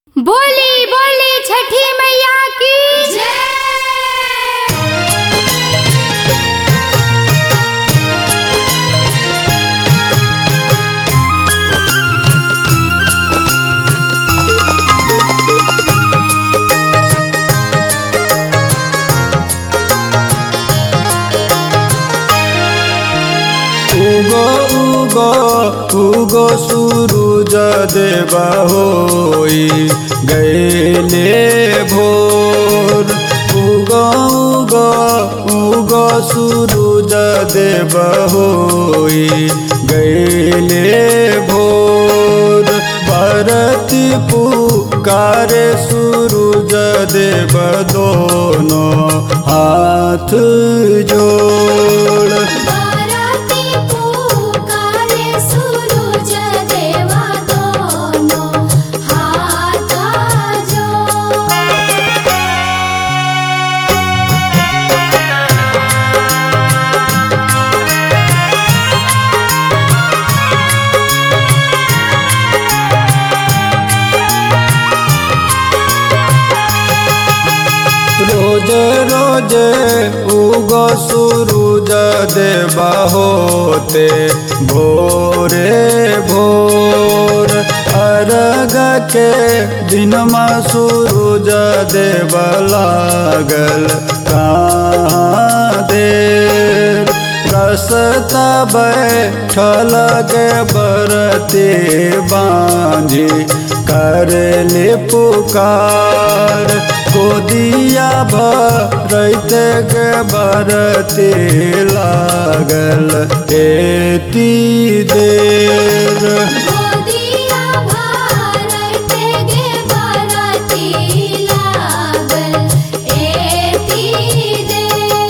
बोली बोली छठी मैया की उगो उगो उगो सूरज देवा होई गैले भोर उगो उगो उगो सूरज देवा होई गैले भोर भरती पुकारे सूरज देव दोनों हाथ जोड़ बाराती पुकारे सूरज देवा दोनों हाथ जोड़ रोज रोज उगो सूरज देवा होते भोरे भोर अर्घ के दिन में सूरज देव लागल कहाँ देर रसता बैठल के बरते बांझी करले पुकार गोदिया भरते के बरते लागल एती देर गोदिया भारते गे बाराती लागल एती दे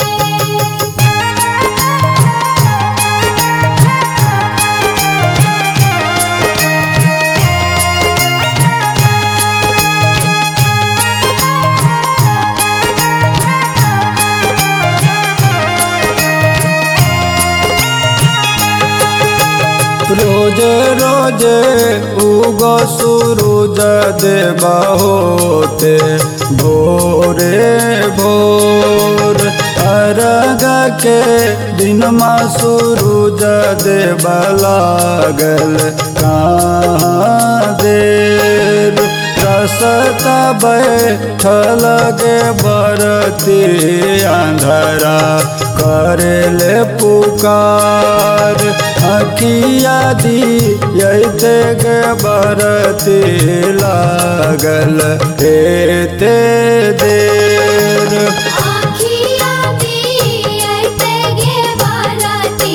रोज रोज उगो सूरज देवा होते भोरे भोर अर्घ के दिन में सूरज देवा लागल कहाँ देर रसता बैठल के बरती अंधरा करले पुकार अखिया दियते के बरती लागल एते देर आखिया दियते गे बाराती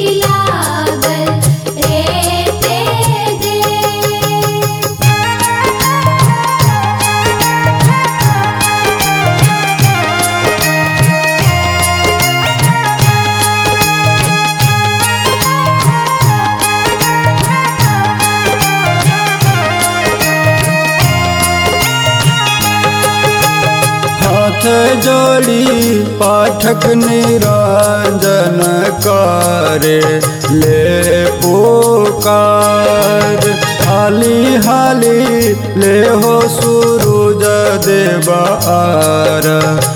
लागल एते दे हाथ जोड़ी पाठक निरंजन करे ले पुकार हाली हाली ले हो सूरज देव आर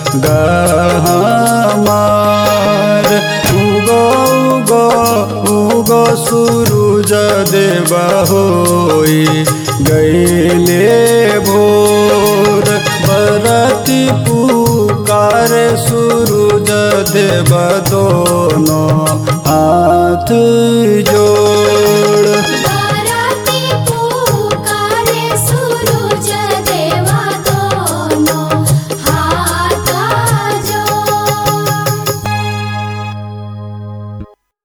गहमार उगो उगो उगो सूरज देव होई गैले भोर बरती पुकारे सूरज देव दोनों हाथ जोड़